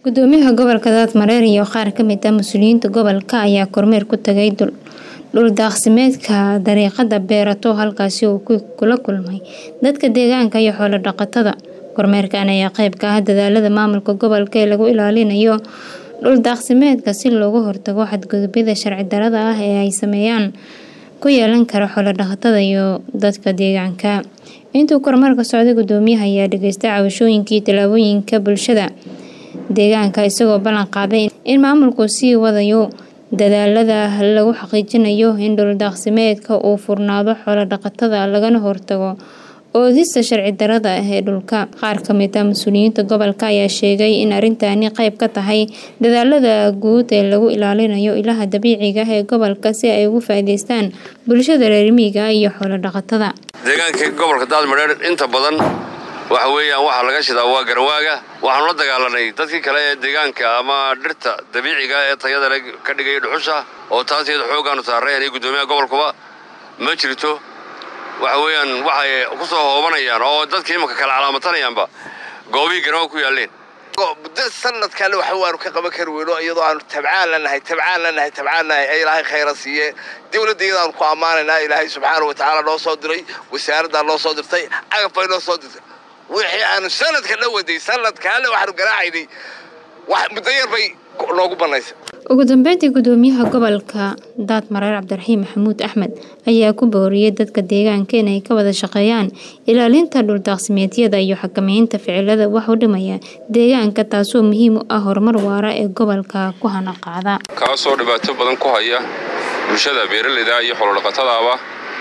Gudoomiyaha gobolka Daadmareer iyo qaar ka mid ah mas'uuliyiinta gobolka ayaa kormeer ku tagay dhul daaqsimeedka dariiqada Beerato halkaasi oo uu kula kulmay dadka deegaanka iyo xoolo dhaqatada. Kormeerkan ayaa qayb ka ah dadaallada maamulka gobolka ee lagu ilaalinayo dhul daaqsimeedka si looga hortago xadgudubyada sharci darrada ah ee ay saameyn ku yeelan kara xoolo dhaqatada iyo dadka deegaanka. Intii kormeerka socday, gudoomiyaha ayaa dhageystay cabashooyinka iyo talooyinka bulshada deegaanka isagoo ballan qaaday in maamulku sii wadayo dadaallada lagu xaqiijinayo in dhul daaqsimeedka uu furnaado xoolo dhaqatada lagana hortago oodista sharci darrada ah ee dhulka. Qaar ka mid ah mas'uuliyiinta gobolka ayaa sheegay in arrintani qayb ka tahay dadaallada guud ee lagu ilaalinayo ilaha dabiiciga ah ee gobolka si ay uga faa'iidaystaan bulshada reer miyiga iyo xoolo dhaqatada. deegaanka gobolka daadmareer inta badan waxa weeyaan waxaa laga shidaa waa garawaaga waxaanu la dagaalanay dadkii kale ee deegaanka ama dhirta dabiiciga ee tayada le ka dhigaya dhuxusha oo taas iyada xooggaanu saaray aniga guddoomiyaha gobolkuba ma jirto waxa weeyaan waxay ku soo hoobanayaan oo dadkii imanka kala calaamatanayaanba goobihii garawaa ku yaalleen muddo sanadkaale waxa waanu ka qaban kari weyno iyadoo aanu tabcaan lanahay tabcaan lanahay tabcaan lanahay ee ilaahay khayra siiye dowladda iyadaanu ku ammaanaynaa ilaahay subxaana wa tacaala noo soo diray wasaaraddaa noo soo dirtay cagab bay noo soo dirtay wixii aanu sanadka la waday sanadkaale waxaanu garaacaynay muddo yar bay noogu bannaysay ugu dambeyntii gudoomiyaha gobolka daadmareer cabdiraxiim maxamuud axmed ayaa ku booriyay dadka deegaanka inay ka wada shaqeeyaan ilaalinta dhul daaqsimeedyada iyo xakameynta ficilada wax u dhimaya deegaanka taasoo muhiim u ah horumar waara ee gobolka ku hana qaada kaasoo dhibaato badan ku haya bulshada beeraleyda iyo xoolodhaqatadaaba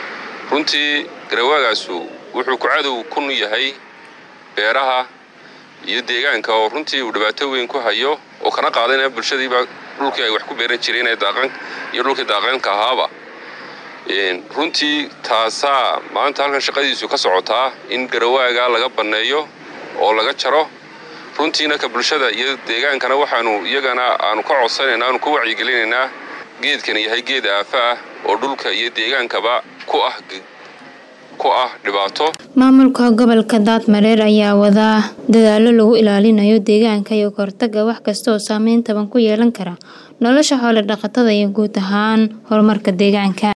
runtii garawaagaasu wuxuu ku cadow kun yahay beeraha iyo deegaanka oo runtii uu dhibaato weyn ku hayo oo kana qaadayna bulshadiiba dhulkii ay wax ku beeran jireen ee daaqan iyo dhulkii daaqaynka ahaaba runtii taasaa maanta halkan shaqadiisu ka socotaa in garawaaga laga banneeyo oo laga jaro runtiina ka bulshada iyo deegaankana waxaanu iyagana aanu ka codsanaynaa aanu ka wacyigelinaynaa geedkani yahay geed aafa ah oo dhulka iyo deegaankaba ku ah ku ah dhibaato maamulka gobolka daadmareer ayaa wadaa dadaallo lagu ilaalinayo deegaanka iyo kahortaga wax kasta oo saameyn taban ku yeelan kara nolosha xoolo dhaqatada iyo guud ahaan horumarka deegaanka